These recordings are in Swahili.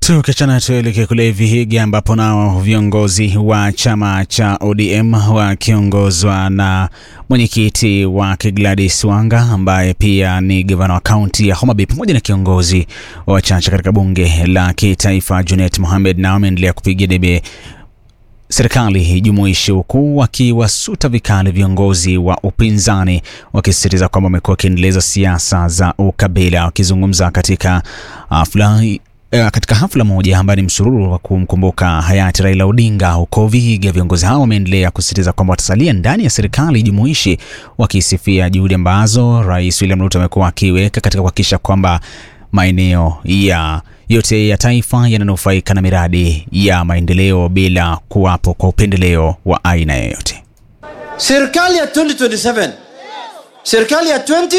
Tukiachana tuelekee kule Vihiga ambapo nao viongozi wa chama cha ODM wakiongozwa na mwenyekiti wake Gladys Wanga ambaye pia ni gavana wa kaunti ya Homa Bay pamoja na kiongozi wa wachache katika bunge la kitaifa Junet Mohamed nao wameendelea kupigia debe serikali jumuishi huku wakiwasuta vikali viongozi wa upinzani wakisisitiza kwamba wamekuwa wakiendeleza siasa za ukabila. Wakizungumza katika hafla eh, katika hafla moja ambayo ni msururu wa kumkumbuka hayati Raila Odinga huko Vihiga, viongozi hao wameendelea kusisitiza kwamba watasalia ndani ya serikali jumuishi, wakisifia juhudi ambazo Rais William Ruto amekuwa akiweka katika kuhakikisha kwamba maeneo ya yote ya taifa yananufaika na miradi ya maendeleo bila kuwapo kwa upendeleo wa aina yoyote. serikali ya 2027 serikali ya 20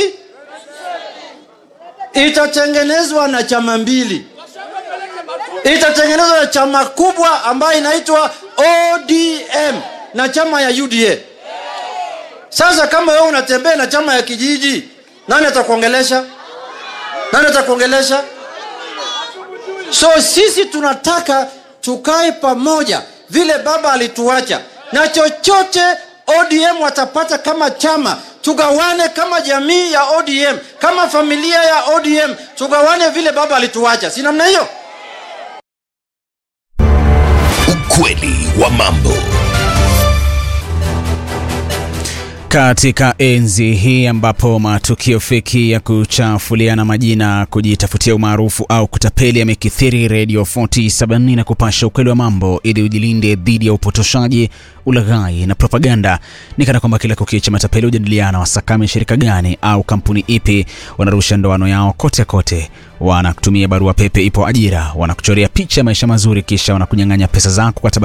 itatengenezwa na chama mbili itatengenezwa na chama kubwa ambayo inaitwa odm na chama ya uda sasa kama wewe unatembea na chama ya kijiji nani atakuongelesha nani atakuongelesha so sisi tunataka tukae pamoja vile baba alituacha na chochote odm watapata kama chama tugawane kama jamii ya odm kama familia ya odm tugawane vile baba alituacha si namna hiyo Ukweli wa mambo. Katika enzi hii ambapo matukio feki ya kuchafuliana majina, kujitafutia umaarufu au kutapeli yamekithiri, Radio 47 na kupasha ukweli wa mambo ili ujilinde dhidi ya upotoshaji, ulaghai na propaganda. Ni kana kwamba kila kukicha matapeli hujadiliana wasakame shirika gani au kampuni ipi wanarusha ndoano yao kote kote, wanakutumia barua pepe ipo ajira, wanakuchorea picha ya maisha mazuri, kisha wanakunyang'anya pesa zako kwa tabasamu